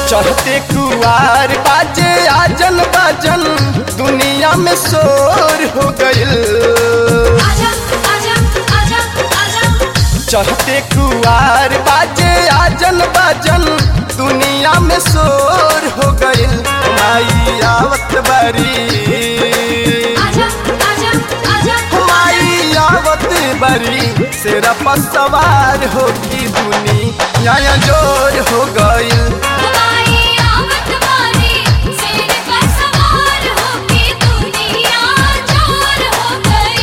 चढ़ते कुआर बाजे आजन बाजन दुनिया में शोर हो गइल आजा आजा आजा आजा चढ़ते कुआर बाजे आजन बाजन दुनिया में शोर हो गइल माई आवत बारी आजा आजा आजा माई आवत बारी सेरा पर सवार हो की दुनिया जोर हो गइल हमारी आवत वाली शेर पर सवार होके दुनिया चोर हो गई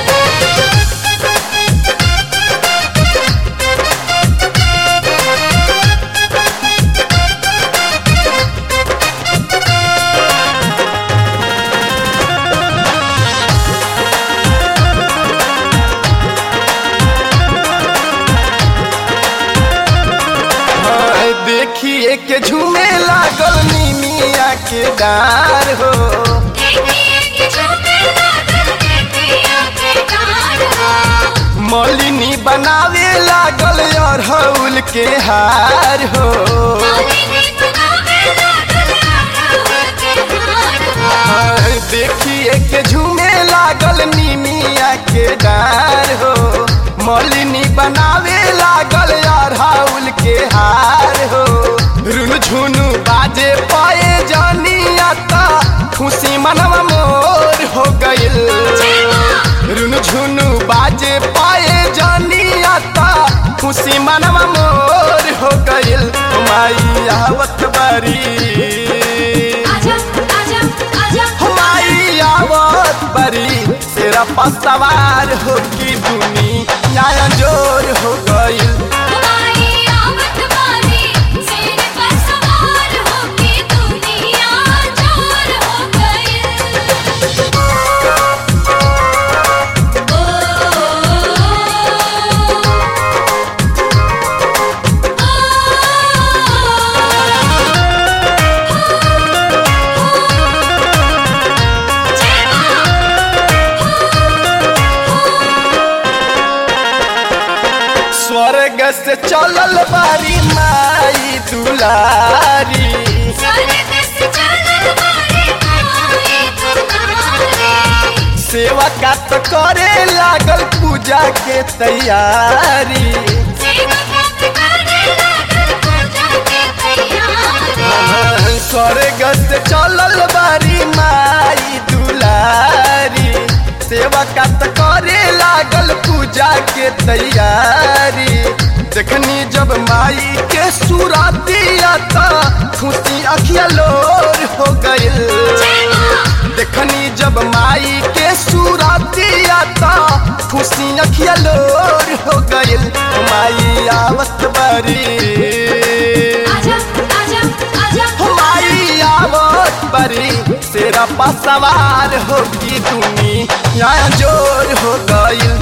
हाय, देखिए के झूमे लागल नीमिया के डार हो देखिए कि झूमे लागल देखिए के डार हो मलिनी बनावे लागल अरहुल के हार हो मालिनी बनावे लागल अरहुल के हार हो हाय, देखिए के झूमे लागल नीमिया के डार हो मलिनी बनावे लागल अरहुल के हार हो रुन झुनु बाजे पाए जानिया ता खुशी मनवा मोर हो गइल रुन झुनु बाजे पाए जानिया ता खुशी मनवा मोर हो गइल माई आवत बारी आजा आजा आजा हमारी आवत बरी तेरा पसवार हो की दुनिया जोर हो गइल हमारी आवत वाली शेर पर सवार होके दुनिया चोर हो गई स्वर्ग से चलल बारी माई दुलारी सेवा का तो करे लागल पूजा के तैयारी स्वर्ग से चलल बारी माई दुलारी सेवा का तो करे लागल पूजा के तैयारी देखनी जब माई के सुरातिया ता खुशी अखिया लोर हो गइल देखनी जब माई के सुरातिया ता खुशी अखिया लोर हो गइल माई आवत बारी माई आवत बारी तेरा पसवार हो की दुनिया जोर हो गइल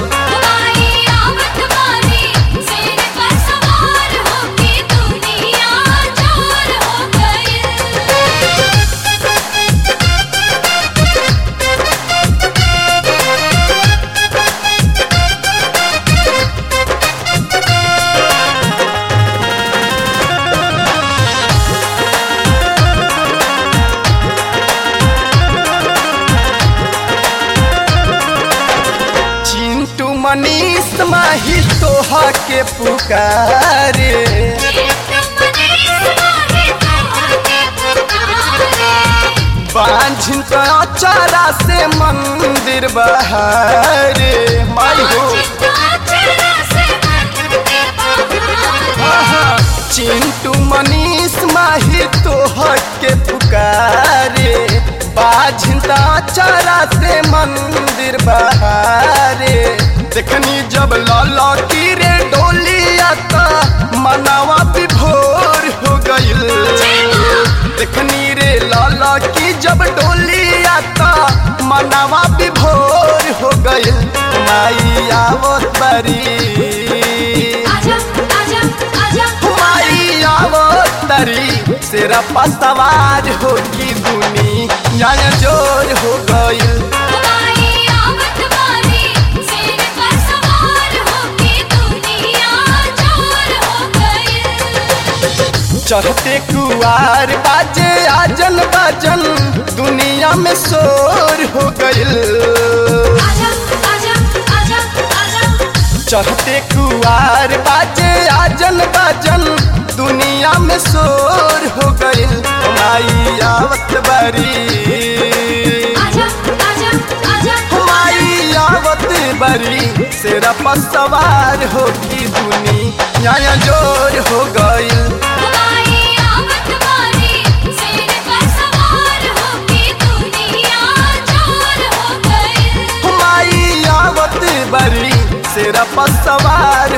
चिंटू मनीष माही तोहा के पुकारे बांझिन तो अचारा से मंदिर बहारे माई हो आहा, चिंटू मनीष माही तोहा के पुकारे बाझिन तो अचारा से मंदिर बहारे देखनी जब लौला की रे डोलिया ता मनावा विभोर हो गइल देखनी रे लाला की जब डोली आता मनावा विभोर हो गइल माई आवत बरी माई आवत तरी सेरा पसवार हो की दुनिया जोर हो गइल चढ़ते कुआर बाजे आजन बाजन दुनिया में शोर हो गइल आजा आजा आजा आजा चढ़ते कुआर बाजे आजन बाजन दुनिया में शोर हो गइल माई आवत बारी आजा आजा आजा माई आवत बारी सेरा पर सवार हो की दुनिया जोर हो गइल हमारी आवत बारी शेर पर सवार होके दुनिया चोर हो गई माई आवत बरी सेरा पर सवार